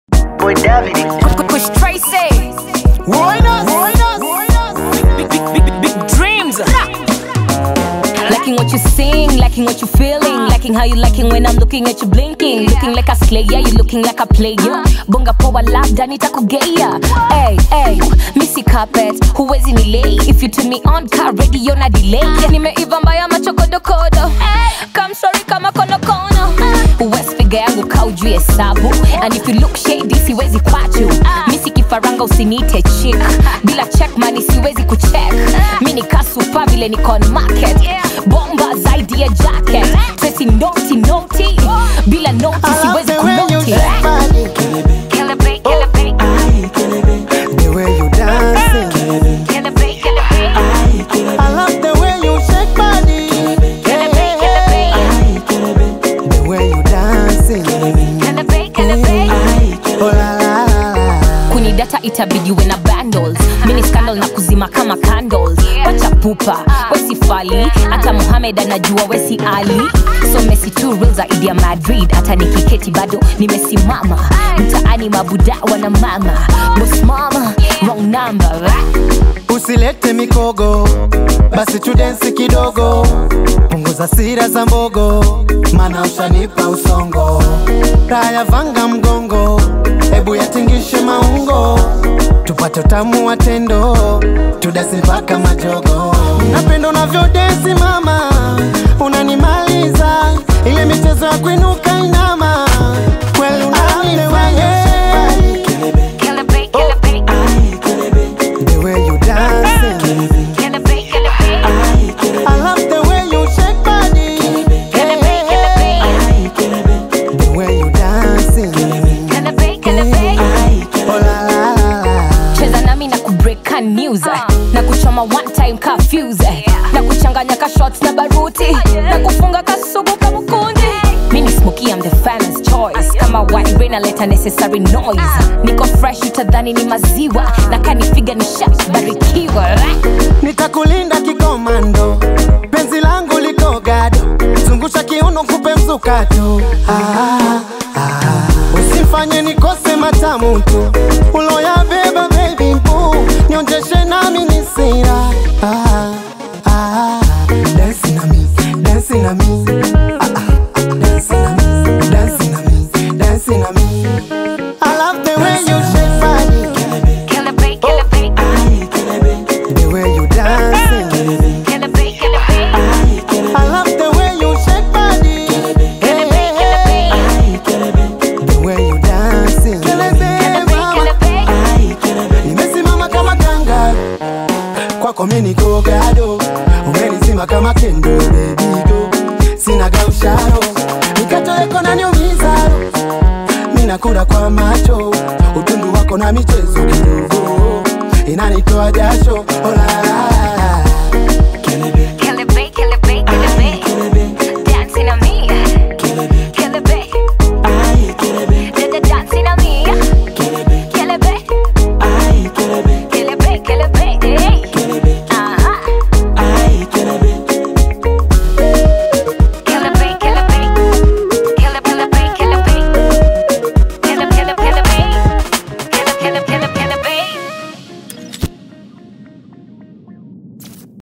Boy David. Push Tracy. Big, big, big, big, big dreams. Liking what you sing, liking what you feeling, liking how you liking when I'm looking at you blinking, looking like a slayer, you looking like a player. Bonga poa labda nitakugea. Hey, hey, missy carpet, huwezi nilei. If you turn me on, car radio na delay. Nimeiva mbaya machokodokodo. Come sorry kama konokono. West figure yangu kaujuu hesabu. And if you look shady, siwezi kwachu. Missy kifaranga usinite chick. Bila check money siwezi kucheck. Mi ni kasupa vile niko on market. Bomba zaidi ya jacket. Tracy noti noti. Bila noti siwezi kunoti. Kill it, babe, kill it, babe. The way you dancing, Kill it, babe, kill it, babe. I love the way you shake body. Kill it, babe, kill it, babe. The way you dancing, Kill it, babe, kill it, babe. oh la la la la. kuni data itabidi we na bundles mini scandal na kuzima kama candles wacha pupa wesi fali hata muhamed anajua wesi ali so mesi tu real zaidi ya madrid hata nikiketi bado nimesimama mtaani mabuda wana mama bos mama wrong number Usilete mikogo, basi tudensi kidogo, punguza sira za mbogo, mana ushanipa usongo. Raya vanga mgongo, ebu yatingishe maungo, tupate utamu wa tendo, tudasi mpaka majogo. Napenda unavyodensi mama, unanimaliza ile michezo ya kuinuka inama, kweli unanifanya Kill it, babe, kill it, babe. the way you dancing. Kill it, babe, kill it, babe. I love the way you shake body. Kill it, babe, kill it, babe. The way you dancing. Kill it, babe, kill it, babe. Oh la la la la. cheza nami na kubreaka news eh. na kuchoma one time kafuse eh. na kuchanganya ka shots na baruti na kufunga kasugu kamukundi mi ni smoky I'm the famous choice kama white rain aleta necessary noise niko fresh utadhani ni maziwa na kanifiga ni shat barikiwa Nitakulinda kikomando, penzi langu liko gado, zungusha kiuno kupe mzukato. Ah, ah. Usifanye nikose matamu tu, uloyabeba baby boo, nionjeshe nami ni sira. Ah, ah. Dance na mi, dance na mi. Ah, ah, ah. Dance na mi, dance na mi, dance na mi. I love the way you shake body, Kill it, babe, kill it, babe. the way you dancing. Kill it, babe, kill it, babe. I love the way you shake body. Kill it, babe, kill it, babe. The way you dancing. Kill it, babe, kill it, babe. Nimesimama kama kanga kwako mimi niko gado, umenizima kama kendo baby go, sina gausharo nikatoweko na niumiza, mimi nakula kwa macho, utundu wako na michezo kidogo inanitoa jasho, oh la la